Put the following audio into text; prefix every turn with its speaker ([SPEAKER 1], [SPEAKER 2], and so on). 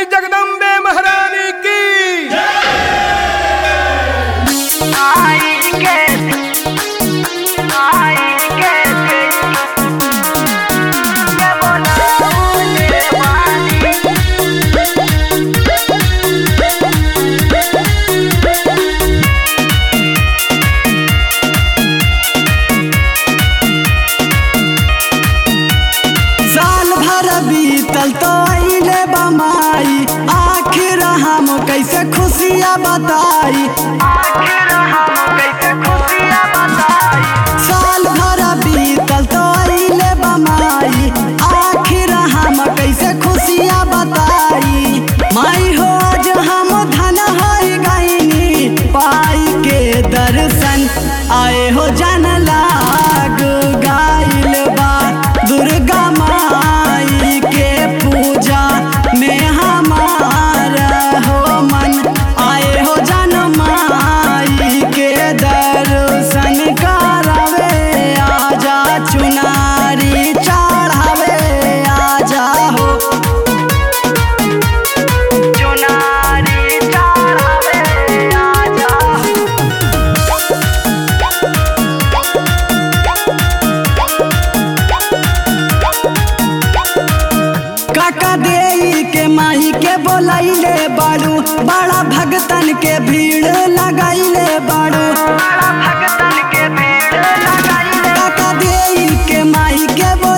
[SPEAKER 1] जगदम्बे महारानी की
[SPEAKER 2] आई कैसे आई कैसे ये बोलाने वाली
[SPEAKER 3] साल भर बीतल तो अइले बमाई आखिर हम कैसे खुशियाँ बताई
[SPEAKER 2] आखिर हम कैसे खुशियाँ बताई
[SPEAKER 3] साल भर बीतल तो अइले बमाई आखिर हम कैसे खुशियाँ बताई माई हो आज हम धन हर गईनी पाई के दर्शन आए हो जन लाग गाइल बा दुर्गा माई के पूजा में हमारा हो मन आए हो जन माई के दर्शन करावे आजा चुनारी चढ़ावे आजा हो
[SPEAKER 2] चुनारी चढ़ावे आजा
[SPEAKER 3] काका देई के माही के बोलैले बाड़ू बड़ा भगतन के भीड़ लगाइले बाड़ू
[SPEAKER 2] बड़ा भगतन के भीड़ लगाई
[SPEAKER 3] काका देई के माही के बोल